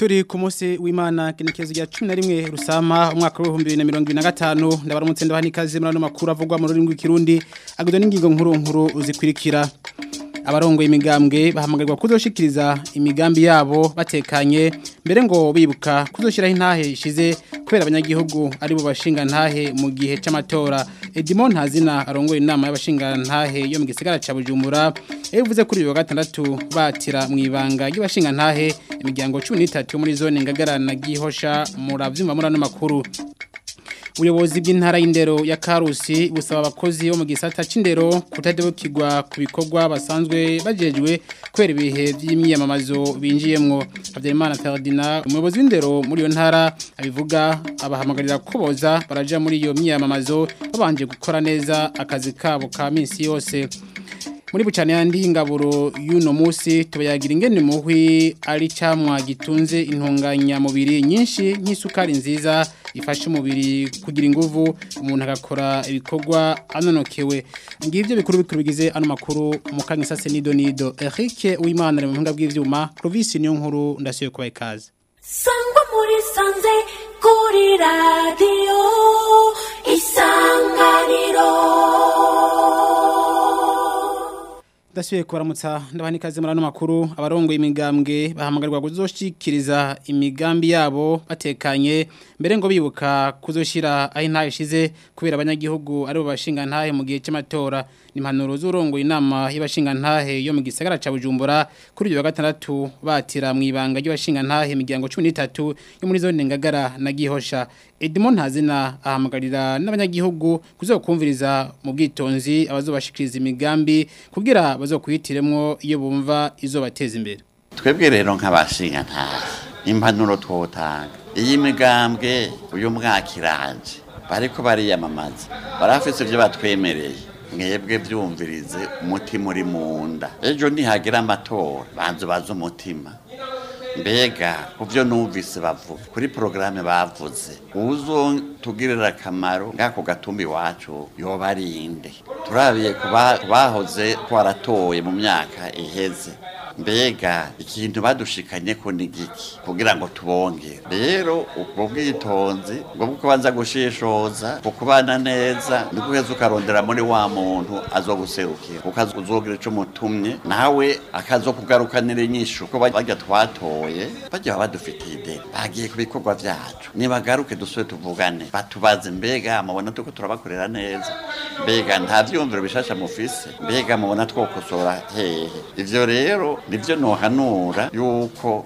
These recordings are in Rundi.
turi ku munsi w'imana kinekezo ya 11 rusama umwaka wa 2025 ndabaramutse ndabaha nikaze muri ano makuru avugwa mu rurimi rw'ikirundi agizwe n'ingingo nkuru nkuru zikurikira abarongo imigambwe bahamagarirwa kuzoshikiriza imigambi yabo batekanye mbere ngo bibuka kuzoshiraho intahe ishize kubera abanyagihugu ari bo bashinga ntahe mu gihe c'amatora Edmond Hazina arongoye inama y'abashinga ntahe yo mu gisagara ca Bujumbura yavuze kuri uyu wa gatandatu batira mu ibanga y'abashinga ntahe imiryango 13 yo muri zone ngagara na gihosha muravyumva muri ano makuru ubuyobozi bw'intara y'indero ya Karusi busaba abakozi bo mu gisata c'indero kutadebukirwa ku bikorwa basanzwe bajejwe kwera ibihe by'imyiyamamazo binjiyemwo Habyarimana Ferdinand umuyobozi w'indero muri iyo ntara abivuga abahamagarira kuboza baraja muri iyo myiyamamazo babanje gukora neza akazi kabo ka minsi yose muri bucane yandi ingaburo y'uno munsi tubayagira ingene muhwi ari camwa gitunze intunganya mubiri nyinshi nk'isukari nziza ifasha umubiri kugira inguvu umuntu agakora ibikorwa anonokewe ngivyo bikuru bikuru bigize ano makuru mu kanya sase nido nido Eric Uwimana ari mu mpinga bw'ivyuma Clovis niyo nkuru ndasiye kubaye ikaze sangwa muri sanze kuri radio isanganiro Dasuye kubaramutsa ndabani kaze muri ano makuru abarongo imigambwe bahamagarirwa kuzoshikiriza imigambi yabo batekanye mbere ngo bibuka kuzoshira aho intahe ishize kubera abanyagihugu ari bo bashinga ntahe mu gihe cy'amatora nimpanuro z'urongo inama y'abashinga ntahe yo mu gisagara ca Bujumbura kuri uyu wa gatandatu batira mu ibanga ry'abashinga ntahe imiryango 13 yo muri zone ngagara na gihosha Edmond Hazina ahamagarira n'abanyagihugu kuzokumviriza mu bwitonzi abazobashikiriza imigambi kugira bazokwihitiremwo iyo bumva izo bateza imbere twebwe rero nk'abashinga ntahe impanuro twotanga iyi migambwe uyu mwaka iranje bariko bariyamamaza barafise ivyo batwemereye mwebwe vyumvirize umutima uri mu nda ejo nihagira amatora banze baze umutima mbega kuvyo numvise bavuga kuri porogaramu bavuze uzotugirira akamaro ngako gatumba iwacu yoba ari inde turabiye ku bahoze twaratoye mu myaka iheze mbega ikintu badushikanye ko ni giki kugira ngo tubonge rero ubwo bwitonzi ubwo bwo kubanza gushishoza kubana neza ni guheza ukarondera muri wa muntu azoguserukira kuko uzogira ico mutumye nawe akazokugarukanira inyishu ko barya twatoye bajya badufitiye ideni bagiye ku bikorwa vyacu nibagaruke dusube tuvugane batubaze mbega mubona tuko turabakorera neza mbega nta vyumviro bishasha mufise mbega mubona twokosora hehe ivyo rero nivyo nohanura yuko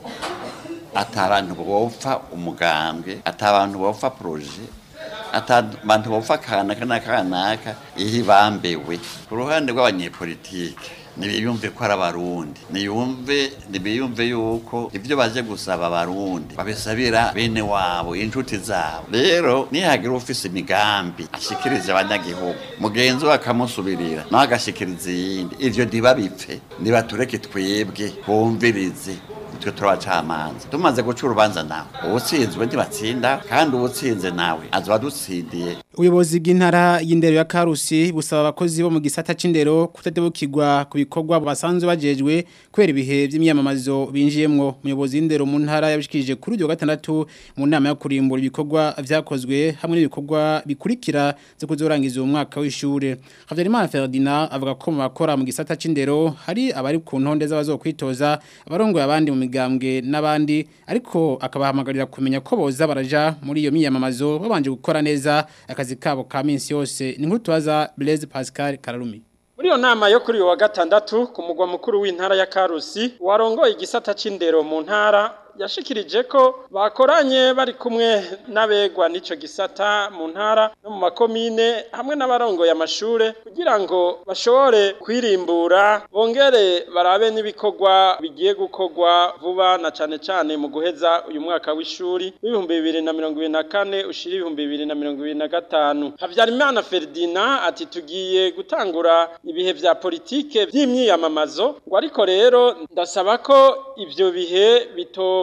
atabantu bopfa umugambwe atabantu bopfa proje atabantu bopfa kanaka n'akanaka iyo bambewe ku ruhande rw'abanyepolitike nibiyumve ko ari abarundi niyumve nibiyumve yuko ibyo baje gusaba abarundi babisabira bene wabo inshuti zabo rero nihagira ufise imigambi ashikiriza abanyagihugu mugenzi we akamusubirira nawe agashikiriza iyindi ivyo ntibabipfe nibatureke twebwe bumvirize twe turabacamanza tumaze guca urubanza nawe uwutsinzwe ntibatsinda kandi uwutsinze nawe azoba dutsindiye ubuyobozi bw'intara y'indero ya Karusi busaba abakozi bo mu gisata c'indero kutadebukirwa ku bikorwa basanzwe bajejwe kwera ibihe by'imyamamazo binjiyemwo umuyobozi w'indero mu ntara yabishikirije kuri uyu wa gatandatu mu nama yo kurimbura ibikorwa vyakozwe hamwe n'ibikorwa bikurikira zo kuzorangiza uwo mwaka w'ishure Havyarimana Ferdinand avuga ko mu bakora mu gisata c'indero hari abari ku ntonde z'abazokwitoza abarongoye abandi mu migambwe n'abandi ariko akabahamagarira kumenya ko boza baraja muri iyo myamamazo babanje gukora neza akazi kabo ka minsi yose ni nkuru tubaza Blaise Pascal Kararumi muri iyo nama yo kuri uyu wa gatandatu ku mugwa mukuru w'intara ya Karusi warongoye igisata c'indero mu ntara yashikirije ko bakoranye bari kumwe n'abegwa n'ico gisata mu ntara no mu makomine hamwe n'abarongoye amashure kugira ngo bashobore kwirimbura bongere barabe n'ibikorwa bigiye gukorwa vuba na cane cane mu guheza uyu mwaka w'ishuri w'ibihumbi bibiri na mirongo ibiri na kane ushira ibihumbi bibiri na mirongo ibiri na gatanu Havyarimana Ferdinand ati tugiye gutangura ibihe vya politike vy'imyiyamamazo ngo ariko rero ndasaba ko ivyo bihe bito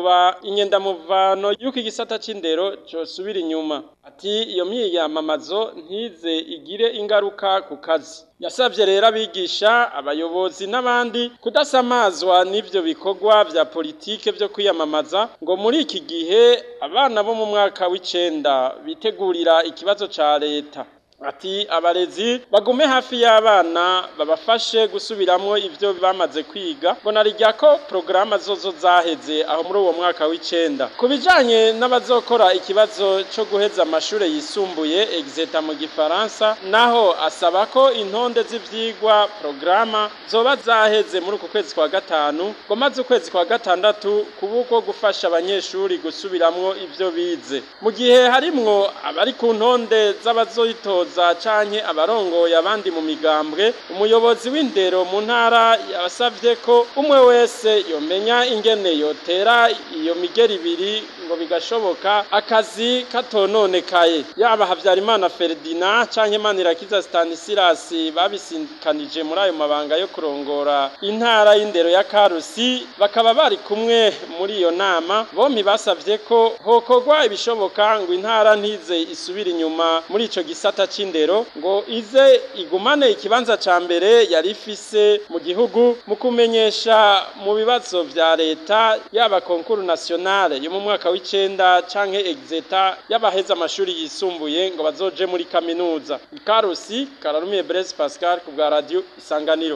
yoba inyendamuvano y'uko igisata c'indero cosubira inyuma ati iyo myiyamamazo ntize igire ingaruka ku kazi yasabye rero abigisha abayobozi n'abandi kudasamazwa n'ivyo bikorwa vya politike vyo kwiyamamaza ngo muri iki gihe abana bo mu mwaka w'icenda bitegurira ikibazo ca leta ati abarezi bagume hafi y'abana babafashe gusubiramwo ivyo bamaze kwiga ngo narijya ko porogaramu zozo zaheze aho muri uwo mwaka w'icenda ku bijanye n'abazokora ikibazo co guheza amashure yisumbuye exeta mu gifaransa naho asaba ko intonde z'ivyigwa porogaramu zoba zaheze muri uku kwezi kwa gatanu ngo maze ukwezi kwa gatandatu kuba uko gufasha abanyeshuri gusubiramwo ivyo bize mu gihe harimwo abari ku ntonde z'abazoyitoza za canke abarongoye abandi mu migambwe umuyobozi w'indero mu ntara yasavye ko umwe wese yomenya ingene yotera iyo migeri ibiri ngo bigashoboka akazi katononekaye yaba Havyarimana Ferdinand canke Manirakiza Stanislas babisinkanije muri ayo mabanga yo kurongora intara y'indero ya Karusi bakaba bari kumwe muri iyo nama bompi basavye ko hokorwa ibishoboka ngo intara ntize isubira inyuma muri ico gisata c'indero ngo ize igumane ikibanza ca mbere yari ifise mu gihugu mu kumenyesha mu bibazo vya leta yaba konkuru nationale yo mu mwaka w'icenda canke exeta y'abaheza amashuri yisumbuye ngo bazoje muri kaminuza ikarusi kararumiye Blaise Pascal ku bwa radio isanganiro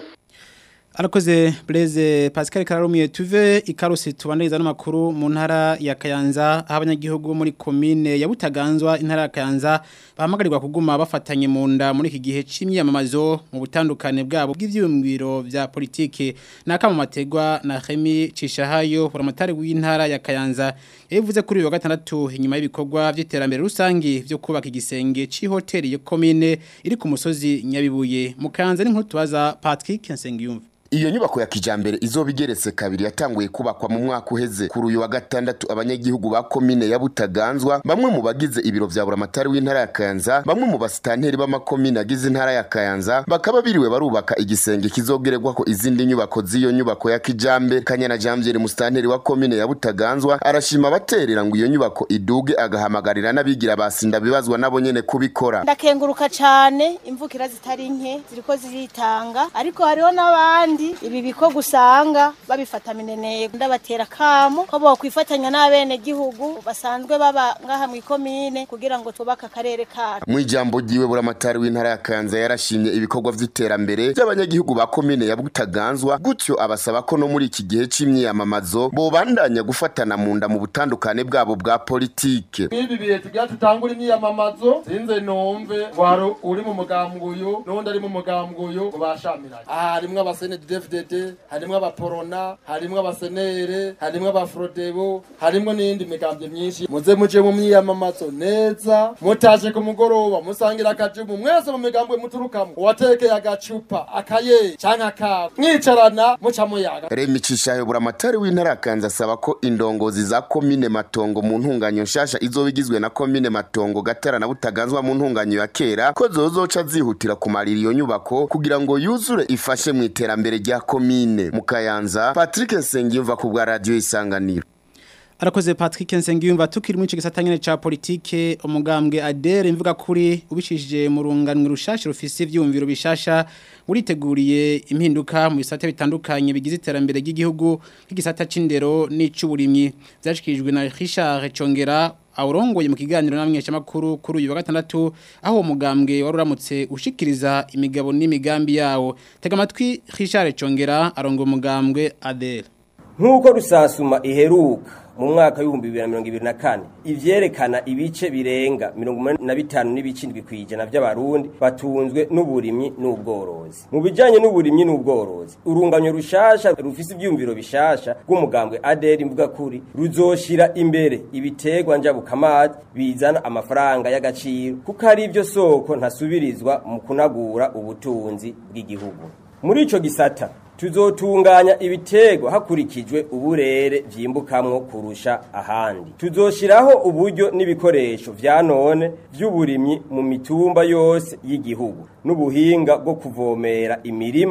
Arakoze Blaise Pascal Kararumiye tuve ikarusi tubandiriza n'amakuru mu ntara ya Kayanza aho abanyagihugu muri commune ya Butaganzwa intara ya Kayanza bahamagarirwa kuguma bafatanye mu nda muri iki gihe c'imyamamazo mu butandukane bwabo bw'ivyumviro vya politike naka mu mategwa na Remy Cishahayo buramatari w'intara ya Kayanza yavuze kuri uyu wa gatandatu inyuma y'ibikorwa vy'iterambere rusangi vyo kubaka igisenge c'ihoteli ya commune iri ku musozi Nyabibuye mu Kayanza n'inkuru tubaza Patrick Nsengiyumva Iyo nyubako ya kijambere izoba igeretse kabiri yatanguye kubakwa mu mwaka uheze kuri uyu wa gatandatu abanyagihugu ba komine ya Butaganzwa bamwe mu bagize ibiro vya buramatari w'intara ya Kayanza bamwe mu basitanteri b'amakomine agize intara ya Kayanza bakaba biriwe barubaka igisenge kizogererwa ko izindi nyubako z'iyo nyubako ya kijambere Kanyana Jamvier musitanteri wa komine ya Butaganzwa arashima abaterera ngo iyo nyubako iduge agahamagarira n'abigira basinda bibazwa nabo nyene kubikora ndakenguruka cyane imvukira zitari nke ziriko ziritanga ariko hariho n'abandi ibi biko gusanga babifata mineneko ndabatera kamo ko bokwifatanya n'abene gihugu basanzwe baba ngaha mu ikomine kugira ngo tubake akarere kacu mu ijambo ryiwe buramatari w'intara ya Kayanza yarashimye ibikorwa vy'iterambere by'abanyagihugu ba komine ya Butaganzwa gutyo abasaba ko no muri iki gihe c'imyiyamamazo bobandanya gufatana mu nda mu butandukane bwabo bwa politike ibi bihe tugira tutangura imyiyamamazo sinze numve wari uri mu mugambuyu n'undi ari mu mugambuyu ngo bashamiranye aha harimwo abasenedi DFDD harimwo abaporona harimwo abasenere harimwo abafrodebo harimwo n'iyindi migambwe myinshi muze muje mu myiyamamazo neza mutaje ku mugoroba musangira akajumu mwese mu migambwe muturukamo uwatekeye agacupa akaye canke akabo mwicarana muca muyaga Remi Cishayo buramatari w'intara ya Kayanza asaba ko indongozi za komine Matongo mu ntunganyo nshasha izoba igizwe na komine Matongo Gatara na Butaganzwa mu ntunganyo ya kera ko zozoca zihutira kumarira iyo nyubako kugira ngo yuzure ifashe mu iterambere rya komine mu Kayanza Patrick Nsengiyumva ku bwa radio Isanganiro Arakoze Patrick Nsengiyumva tukiri mu gisata nyene ca politike umugambwe Adere imvuga kuri ubishishije mu runganwe rushasha rufise ivyumviro bishasha uriteguriye impinduka mu bisata bitandukanye bigize iterambere ry'igihugu nk'igisata c'indero n'icuburimyi byashikirijwe na Richard Chongera awurongoye mu kiganiro n'amwesha makuru kuri uyu wa gatandatu aho uwo mugambwe wari uramutse ushikiriza imigabo n'imigambi yawo tega amatwi Richard Chongera arongo umugambwe Adere nk'uko rusasuma iheruka mu mwaka w'ibihumbi bibiri na mirongo ibiri na kane ivyerekana ibice birenga mirongo umunani na bitanu n'ibice indwi kw'ijana vy'abarundi batunzwe n'uburimyi n'ubworozi mu bijanye n'uburimyi n'ubworozi urunganyo rushasha rufise ivyumviro bishasha rw'umugambwe aderi mvuga kuri ruzoshira imbere ibiterwa njabukamazi bizana amafaranga y'agaciro kuko ari ivyo soko ntasubirizwa mu kunagura ubutunzi bw'igihugu muri ico gisata tuzotunganya ibiterwa hakurikijwe uburere vyimbukamwo kurusha ahandi tuzoshiraho uburyo n'ibikoresho vya none vy'uburimyi mu mitumba yose y'igihugu n'ubuhinga bwo kuvomera imirima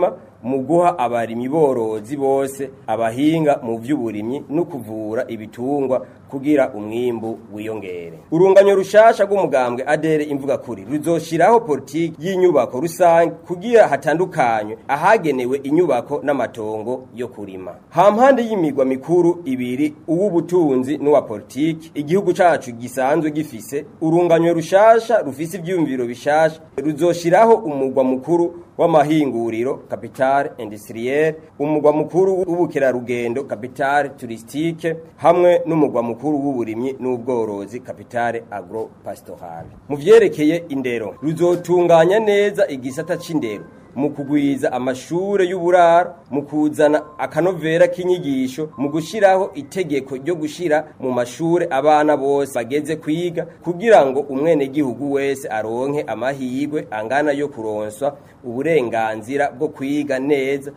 mu guha abarimyi borozi bose abahinga mu vy'uburimyi no kuvura ibitungwa kugira umwimbu wiyongere urunganyo rushasha rw'umugambwe adere imvuga kuri ruzoshiraho politiki y'inyubako rusange kugira hatandukanywe ahagenewe inyubako n'amatongo yo kurima hampande y'imigwa mikuru ibiri uw'ubutunzi n'uwa politiki igihugu cacu gisanzwe gifise urunganyo rushasha rufise ivyumviro bishasha ruzoshiraho umugwa mukuru w'amahinguriro capital industriel umugwa mukuru w'ubukerarugendo capital touristique hamwe n'umugwa mukuru w'uburimyi n'ubworozi capital agro pastoral mu vyerekeye indero ruzotunganya neza igisata c'indero mu kugwiza amashure y'uburaro mu kuzana akanovera k'inyigisho mu gushiraho itegeko ryo gushira mu mashure abana bose bageze kwiga kugira ngo umwenegihugu wese aronke amahirwe angana yo kuronswa uburenganzira bwo kwiga neza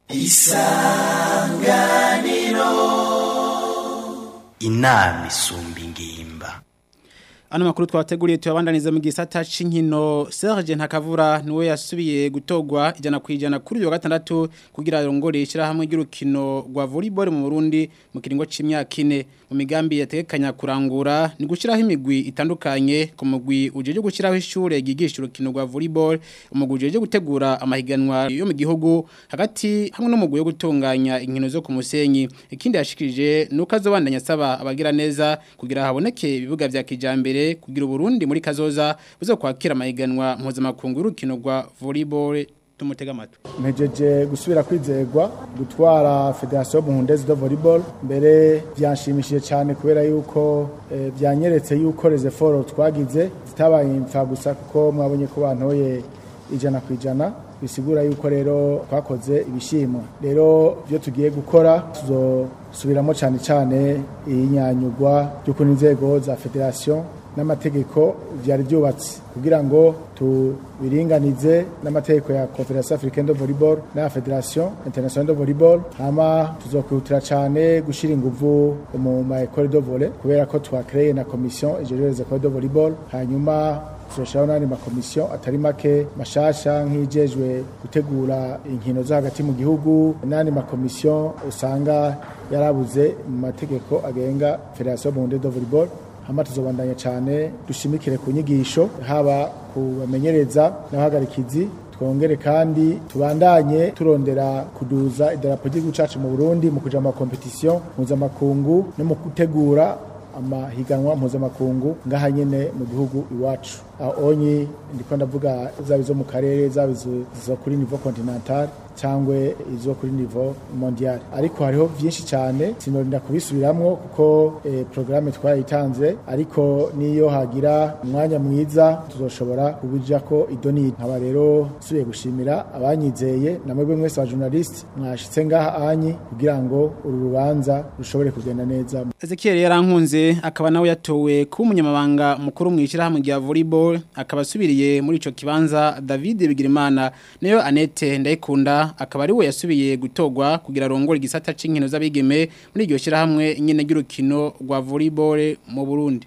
inama isumba ingimba Ano makuru twateguriye tuyabandaniza mu gisata c'inkino Serge Ntakavura niwe yasubiye gutogwa ijana kwijana kuri uyu wa gatandatu kugira arongore ishirahamwe ry'urukino rwa volleyball mu Burundi mu kiringo c'imyaka ine mu migambi yategekanya kurangura ni gushiraho imigwi itandukanye ku mugwi ujeje gushiraho ishure gigisha urukino rwa volleyball umugwi ujeje gutegura amahiganwa yo mu gihugu hagati hamwe n'umugwi wo gutunganya inkino zo ku musenyi ikindi yashikirije nuko azobandanya asaba abagira neza kugira haboneke ibibuga vya kijambere kugira Burundi muri kazoza buzo kwakira amahiganwa mpuzamakungu y'urukino rwa volleyball tumutega amatwi mpejeje gusubira kwizegwa gutwara federasiyo muhundezi do volleyball mbere byanshimishije cyane kubera yuko eh, byanyeretse yuko rezeforo twagize zitabaye impfa gusa kuko mwabonye ko bantoye ijana ku ijana bisigura yuko rero twakoze ibishimo rero ibyo tugiye gukora tuzosubiramo cyane cyane iyinyanyugwa ry'ukuntu inzego za federasiyo n'amategeko byari byubatse kugira ngo tubiringanize n'amategeko ya Confederation Africaine de Volleyball na Federation Internationale de Volleyball hama tuzokwihutira cyane gushira inguvu mu ma école de volley kubera ko twakreye na commission ijejwe les écoles de volleyball hanyuma tuzoshiraho n'andi makomisiyo atari make mashasha nk'ijejwe gutegura inkino zo hagati mu gihugu n'andi makomisiyo usanga yarabuze mu mategeko agenga Federation Burundaise de Volleyball hama tuzobandanya cyane dushimikire ku nyigisho haba ku bamenyereza n'abahagarikizi twongere kandi tubandanye turondera kuduza idarapo ry'igihugu cacu mu Burundi mu kuja mu makompetisiyo mpuzamakungu no mu gutegura amahiganwa mpuzamakungu ngaha nyene mu gihugu iwacu aho onyi ndiko ndavuga zaba izo mu karere zaba izo kuri niveau continental cyangwa izo kuri niveau mondial ariko hariho byinshi cyane sinorinda kubisubiramwo kuko eh, programme twayitanze ariko niyo hagira umwanya mwiza tuzoshobora kubija ko idoni nkaba rero subiye gushimira abanyizeye namwe mwese aba journalist mwashitse ngaha anyi kugira ngo uru rubanza rushobore kugenda neza Ezekiel yarankunze akaba nawe yatowe kuba umunyamabanga mukuru mu ishyirahamwe rya volleyball akaba asubiriye muri ico kibanza David Bigirimana nayo Annette Ndayikunda akaba ari we yasubiye gutogwa kugira arongore igisata c'inkino z'abigeme muri iryo shyirahamwe nyene ry'urukino rwa volleyball mu Burundi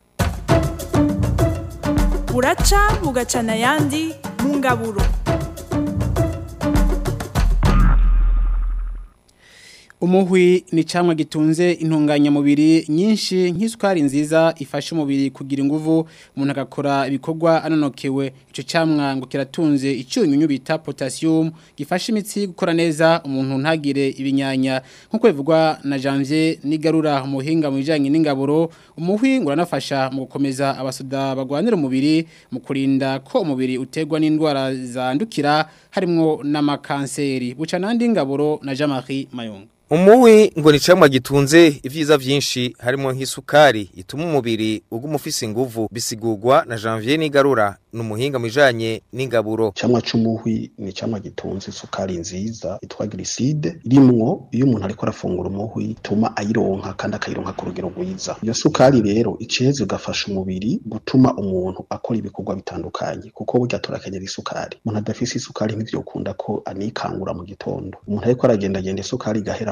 buraca bugacana ayandi mu ngaburo Umuhwi ni camwa gitunze intunganyamubiri nyinshi nk'isukari nziza ifasha umubiri kugira inguvu umuntu agakora ibikorwa anonokewe ico camwa ngo kiratunze icyunyunyu bita potassium gifasha imitsi gukora neza umuntu ntagire ibinyanya nkuko bivugwa na Janvier nigarura umuhinga mu bijanye n'ingaburo umuhwi ngo uranafasha mu gukomeza abasoda bagwanira umubiri mu kurinda ko umubiri utegwa n'indwara zandukira harimo n'amakanseri buca nandi ngaburo na Jean-Marie Mayonga Umuwi ngo ni camwa gitunze ivyiza vyinshi harimo nk'isukari ituma umubiri uguma ufise inguvu bisigurwa na Janvier Nigarura numuhinga mwijanye n'ingaburo. Camwa c'umuhwi ni camwa gitunze isukari nziza itwa glycide rimwo iyo umuntu ariko arafungura umuhwi ituma ayironka kandi akayironka ku rugero rwiza. Iyo sukari rero iceze ugafasha umubiri gutuma umuntu akora ibikorwa bitandukanye kuko burya turakenyera isukari. Umuntu adafise isukari ntivyokunda ko anikangura mu gitondo. Umuntu ariko aragenda genda isukari igahera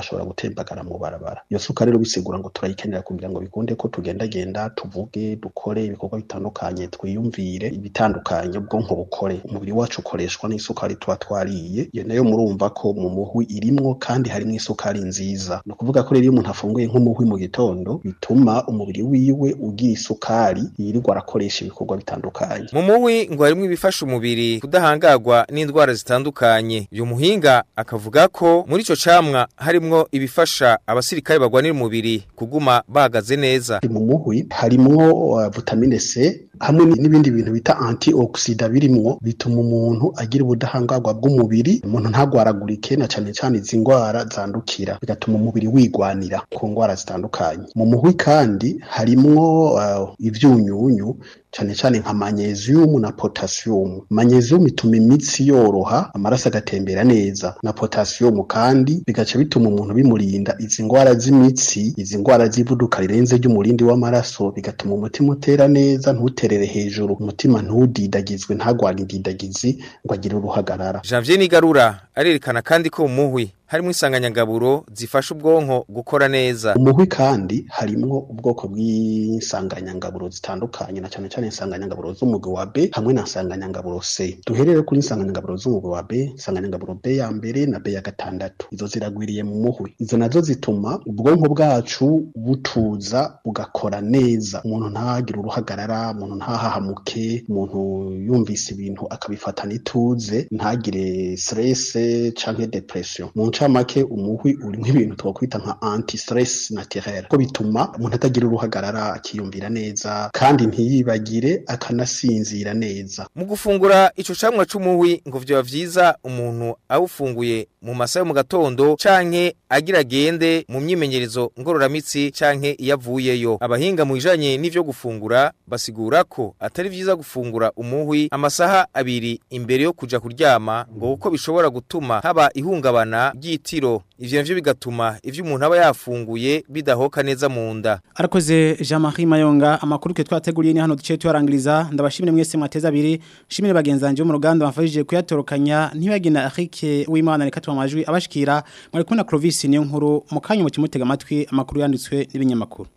igashobora gutembagara mu barabara iyo sukari rero bisigura ngo turayikenera kugira ngo bikunde ko tugendagenda tuvuge dukore ibikorwa bitandukanye twiyumvire ibitandukanye ubwonko bukore umubiri wacu ukoreshwa n'isukari tuba twariye iyo nayo murumva ko mu muhwi irimwo kandi harimo isukari nziza ni ukuvuga ko rero iyo umuntu afunguye nk'umuhwi mu gitondo bituma umubiri wiwe ugira isukari yirirwa arakoresha ibikorwa bitandukanye mu muhwi ngo harimo ibifasha umubiri kudahangagwa n'indwara zitandukanye uyu muhinga akavuga ko muri ico camwa harimwo ibifasha abasirikare bagwanira umubiri kuguma bahagaze neza mu muhwi harimwo uh, vitamine C hamwe n'ibindi bintu bita antioxida birimwo bituma umuntu agira ubudahangarwa bw'umubiri umuntu ntagwaragurike na cane cane izi ndwara zandukira bigatuma umubiri wigwanira ku ndwara zitandukanye mu muhwi kandi harimwo uh, ivyunyunyu cane cane nka magnesium na potassium magnesium ituma imitsi yoroha amaraso agatembera neza na potassium kandi bigaca bituma umuntu bimurinda izi ndwara z'imitsi izi ndwara z'ivuduka rirenze ry'umurindi w'amaraso bigatuma umutima utera neza ntuterere hejuru umutima ntudidagizwe ntagwane indidagizi ngo agire uruhagarara Janvier Nigarura arerekana kandi ko mu muhwi harimo insanganyangaburo zifasha ubwonko gukora neza umuhwi kandi harimwo ubwoko bw'insanganyangaburo zitandukanye na cyane cyane insanganyangaburo z'umugwi wa B hamwe na insanganyangaburo C duherere kuri insanganyangaburo z'umugwi wa B insanganyangaburo B ya mbere na B ya gatandatu izo ziragwiriye mu muhwi izo nazo zituma ubwonko bwacu butuza bugakora neza umuntu ntagire uruhagarara umuntu ntahahamuke umuntu yumvise ibintu akabifatana ituze ntagire stress canke depression mu ncamake umuhwi urimo ibintu twakwita nka anti stress naturel ko bituma umuntu atagira uruhagarara akiyumvira neza kandi ntiyibagire akanasinzira neza mu gufungura ico camwa c'umuhwi ngo vyoba vyiza umuntu awufunguye mu masaha yo mu gatondo canke agira agende mu myimenyerezo ngororamitsi canke iyo avuyeyo abahinga mu bijanye n'ivyo gufungura basigura ko atari vyiza gufungura umuhwi amasaha abiri imbere yo kuja kuryama ngo kuko bishobora gutuma haba ihungabana ry'itiro ivyo navyo bigatuma ivyo umuntu aba yafunguye bidahoka neza mu nda arakoze Jean-Marie Mayonga amakuru ke twateguriye ni hano duce tuyarangiriza ndabashimire mwese mwateza abiri shimire bagenzanje bo mu ruganda bafashije kuyatorokanya ntibagina Eric w'Imana reka amajwi abashikira mwari kumwe na Clovis niyo nkuru mu kanya mu kimutega amatwi amakuru yanditswe n'ibinyamakuru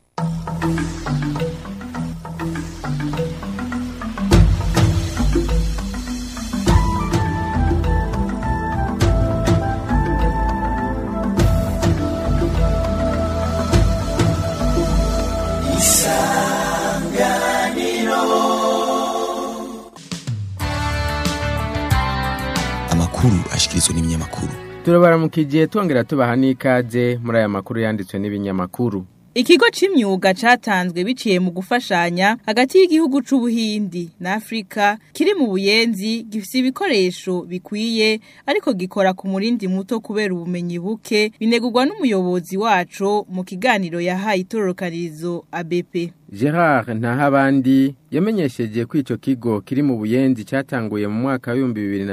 amakuru ashikirizwa n'ibinyamakuru turabaramukije twongera tubaha n'ikaze muri aya makuru yanditswe n'ibinyamakuru Ikigo c'imyuga catanzwe biciye mu gufashanya hagati y'igihugu c'ubuhindi na Afrika kiri mu buyenzi gifise ibikoresho bikwiye ariko gikora ku murindi muto kubera ubumenyi buke binegurwa n'umuyobozi waco mu kiganiro yahaye itororokanirizo ABP Gerard Ntahabandi yamenyesheje ko ico kigo kiri mu buyenzi cyatanguye mu mwaka wa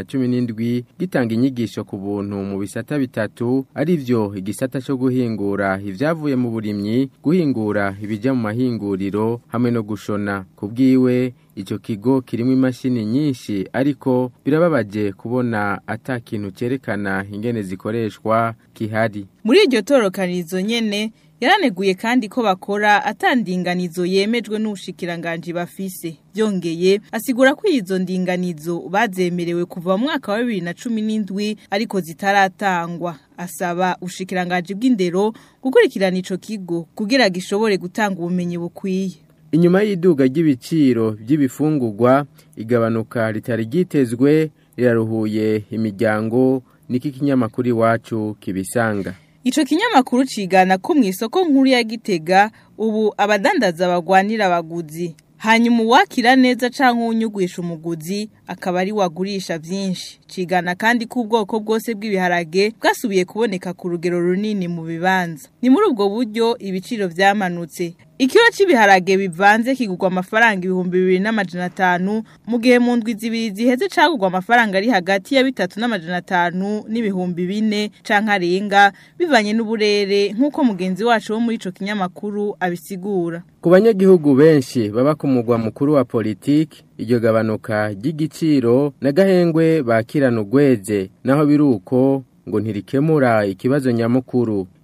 2017 gitanga inyigisho ku buntu mu bisata bitatu ari byo igisata cyo guhingura ivyavuye mu burimyi guhingura ibijya mu mahinguriro hamwe no gushona kubwiwe ico kigo kirimo imashini nyinshi ariko birababaje kubona ata kintu cerekana ingene zikoreshwa kihari muri iryo tororokanirizo nyene yaraneguye kandi ko bakora atandinganizo yemejwe n'ubushikiranganje bafise byongeye asigura ko izo ndinganizo bazemerewe kuva mu mwaka wa 2017 ariko zitaratangwa asaba ubushikiranganje bw'indero gukurikirana ico kigo kugira gishobore gutanga ubumenyi bukwiye inyuma y'iduga ry'ibiciro by'ibifungurwa igabanuka ritari ryitezwe riraruhuye imiryango niki kinyamakuru iwacu kibisanga Ico kinyamakuru cigana ko mw'isoko nkuru ya Gitega ubu abadandaza bagwanira abaguzi hanyuma uwakira neza canke unyugwisha umuguzi akaba ari wagurisha vyinshi cigana kandi ko ubwoko bwose bw'ibiharage bwasubiye kuboneka ku rugero runini mu bibanza ni muri ubwo buryo ibiciro vyamanutse Ikiro c'ibiharage bivanze kigurwa amafaranga ibihumbi bibiri n'amajana atanu mu gihe mu ndwi zibiri ziheze cagurwa amafaranga ari hagati ya bitatu n'amajana atanu n'ibihumbi bine canke arenga bivanye n'uburere nk'uko mugenzi wacu wo muri ico kinyamakuru abisigura ku banyagihugu benshi baba ku mugwa mukuru wa politiki iryo gabanuka ry'igiciro n'agahengwe bakirana ugweze naho biri uko ngo ntirikemura ikibazo nyamukuru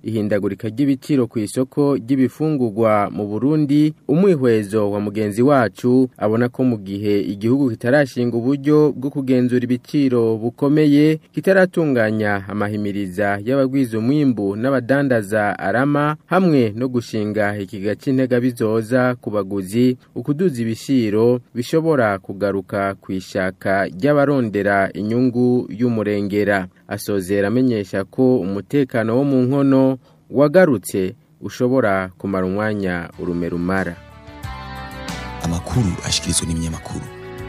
ihindagurika ry'ibiciro ku isoko ry'ibifungurwa mu Burundi umwihwezo wa mugenzi wacu abona ko mu gihe igihugu kitarashinga uburyo bwo kugenzura ibiciro bukomeye kitaratunganya amahimiriza y'abagwiza umwimbu n'abadandaza arama hamwe no gushinga ikiga c'intega bizoza ku baguzi ukuduza ibishiro bishobora kugaruka ku ishaka ry'abarondera inyungu y'umurengera asozera amenyesha ko umutekano wo mu nkono wagarutse ushobora kumara umwanya urume rumara amakuru ashikirizwa n'ibinyamakuru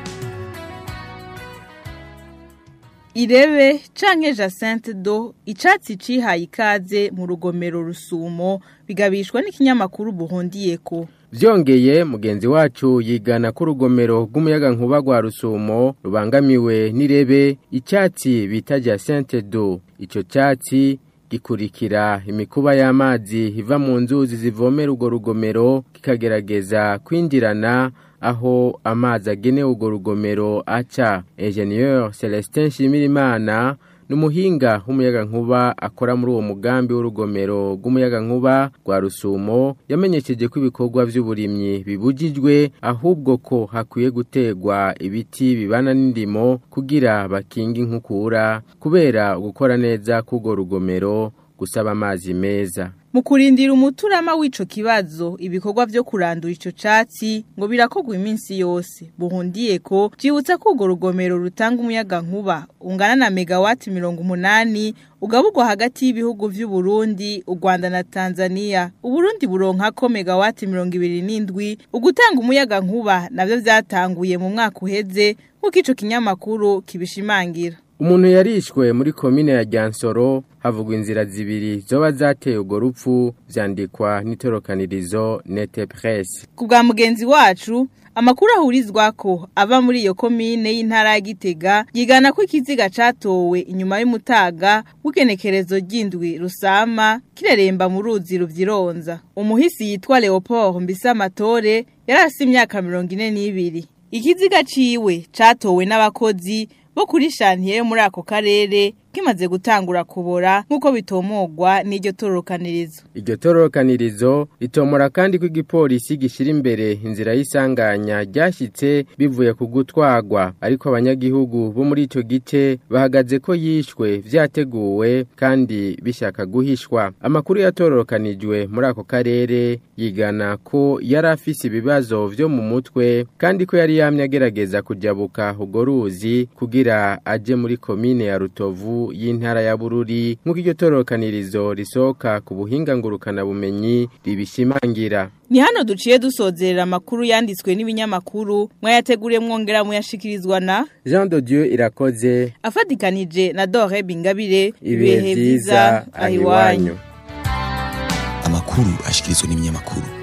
Irebe canke Jacinthe do icatsi cihaye ikaze mu rugomero rusumo bigabishwa n'ikinyamakuru buhondiyeko Vyongeye mugenzi wacu yigana ko urugomero rw'umuyaga nkuba rwa rusumo rubangamiwe n'irebe icyatsi bita Jacinthe do ico cyatsi gikurikira imikuba y'amazi iva mu nzuzi zivomera urwo rugomero kikagerageza kwinjirana aho amazi agenewe urwo rugomero aca Ingenieur Celestin Shimirimana numuhinga w'umuyaga nkuba akora muri uwo mugambi w'urugomero rw'umuyaga nkuba rwa rusumo yamenyesheje ko ibikorwa by'uburimyi bibujijwe ahubwo ko hakwiye gutegwa ibiti bibana n'indimo kugira bakinga inkukura kubera gukora neza k'urwo rugomero gusaba amazi meza mu kurindira umuturama w'ico kibazo ibikorwa vyo kurandura ico catsi ngo birakogwa iminsi yose buhundiye ko vyibutsa ko urwo rugomero rutanga umuyaga nkuba ungana na megawati mirongo umunani ugaburwa hagati y'ibihugu vy'u Burundi u Rwanda na Tanzania Uburundi buronkako megawati mirongo ibiri n'indwi ugutanga umuyaga nkuba navyo vyatanguye mu mwaka uheze nk'uko ico kinyamakuru kibishimangira Umuntu yarishwe muri komine ya Ryansoro havugwa inzira zibiri zoba zateye urwo rupfu vyandikwa n'itorokanirizo Nete Presse. Ku bwa mugenzi wacu amakuru ahurizwa ko ava muri iyo komine y'intara ya Gitega yigana ko ikiziga catowe inyuma y'umutaga w'igenekerezo ry'indwi rusama kireremba mu ruzi ruvyironza. Umuhisi yitwa Leopold Mbisamatore yarasi imyaka mirongo ine n'ibiri. Ikiziga ciwe catowe n'abakozi bo kuri shantiye muri ako karere kimaze gutangura kubora nk'uko bitomogwa n'iryo tororokanirizo iryo tororokanirizo ritomora kandi ko igipolisi gishira imbere inzira y'isanganya ryashyitse bivuye ku gutwagwa ariko abanyagihugu bo muri icyo gice bahagaze ko yishwe vyateguwe kandi bishaka guhishwa amakuru yatororokanijwe muri ako karere yigana ko yari afise ibibazo vyo mu mutwe kandi ko yari yamye agerageza kujabuka urwo ruzi kugira aje muri komine ya rutovu y'intara ya bururi nk'uko iryo tororokanirizo risohoka ku buhinga ngurukana bumenyi ribishimangira ni hano duciye dusozerera amakuru yanditswe n'ibinyamakuru mwayateguriye mwongera muyashikirizwa na Jean de Dieu irakoze afatikanije na Dore Bingabire ibihe vyiza ahiwanyu amakuru ashikirizwa n'ibinyamakuru